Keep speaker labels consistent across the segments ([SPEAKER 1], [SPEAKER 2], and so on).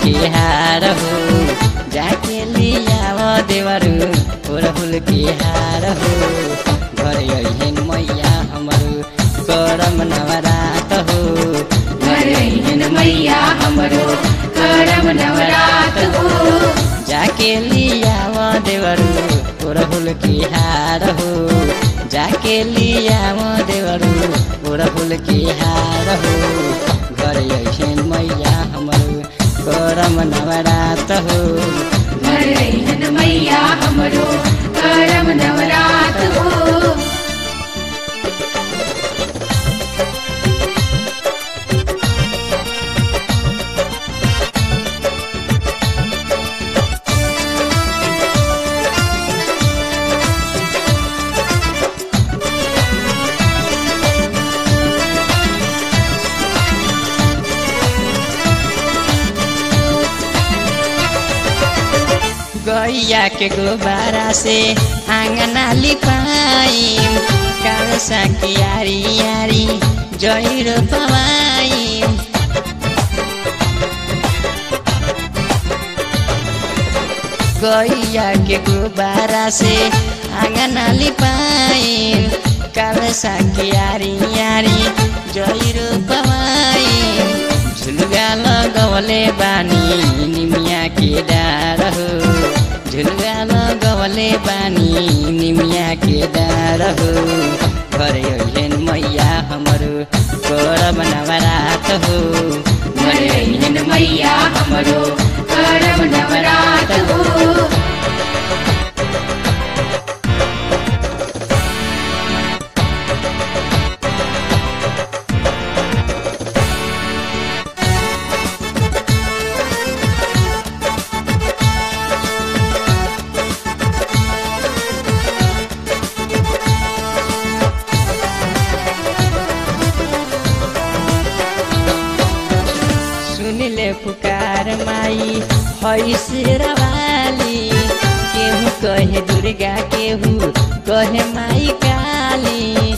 [SPEAKER 1] के हार हो जाके लियाव देवरू ओरहुल के हार हो घर अहिन मैया हमरो करम नवरात हो
[SPEAKER 2] घरहिन मैया हमरो करम नवरात हो
[SPEAKER 1] जाके लियाव देवरू ओरहुल के हार हो जाके लियाव देवरू ओरहुल के हार हो घर अहिन मैया हमरो करम नवरात हो
[SPEAKER 2] घरहिन मैया हमरो करम नवरात हो
[SPEAKER 1] गैया के गोबारा से आंगना लिपाई कालसा की यारी यारी जहिरो पवाई गैया के गोबारा से आंगना लिपाई कालसा की यारी यारी जहिरो पवाई झुलुगा लगवले बानी निमिया के डार हो झुलुगा लगवले बानी निमिया के डार हो घर अहिन मैया हमरो करब नवरात हो
[SPEAKER 2] घरहिन मैया हमरो करम नवरात हो
[SPEAKER 1] सुनिले पुकार माई है शेरवाली केहू कहे दुर्गा केहू कहे माई काली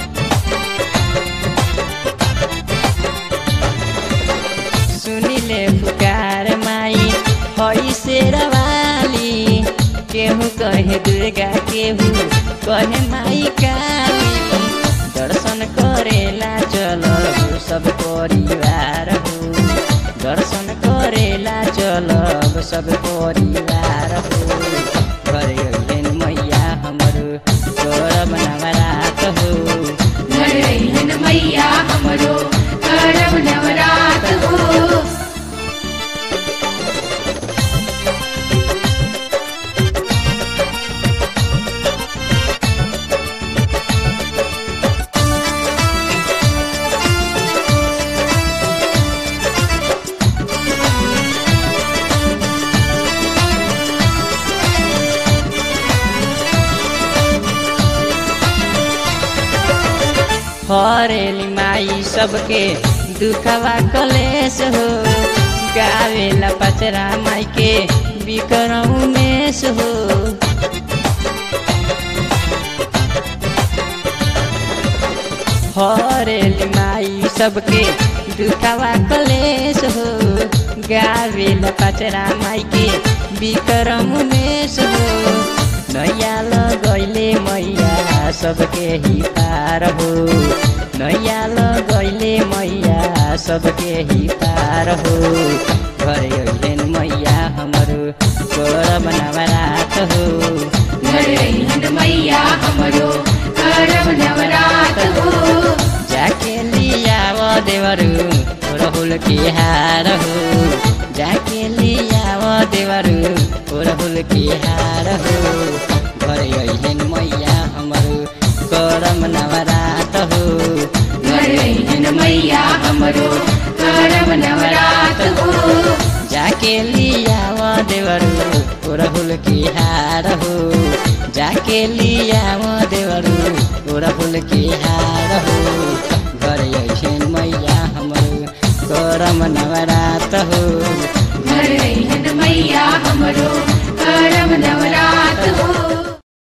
[SPEAKER 1] सुनिले पुकार माई है शेरवाली केहू कहे दुर्गा केहू कहे माई काली दर्शन करेला चल सब परिवार हो दर्शन करेला चलब सब परिवार हो घर अहिन मैया हमरो करब नवरात हो
[SPEAKER 2] घरहिन मैया हमरो करम नवरात हो
[SPEAKER 1] हरेली माई सबके दुखवा कलेश हो गावेला पचरा माई के बिकरऊ मेष हो हरेली माई सबके दुखवा कलेश हो गावेला पचरा माई के बिकरम मेष हो नैया लगैले मैया सबके ही पार हो नैया लगैले मैया सबके ही पार हो घर अहिन मैया हमरो करब नवरात हो
[SPEAKER 2] घरहिन मैया हमरो करम नवरात हो
[SPEAKER 1] जाके लियाव देवरू राहुल के हार हो जाके लियाव देवरू राहुल के हार हो घर अहिन मैया हमरो करम नवरात हो
[SPEAKER 2] घरहिन मैया हमरो करम नवरात हो
[SPEAKER 1] जाके लियाव देवरू राहुल के हार हो जाके लियाव देवरू राहुल के हार हो घर अहिन मैया हमरो करम नवरात हो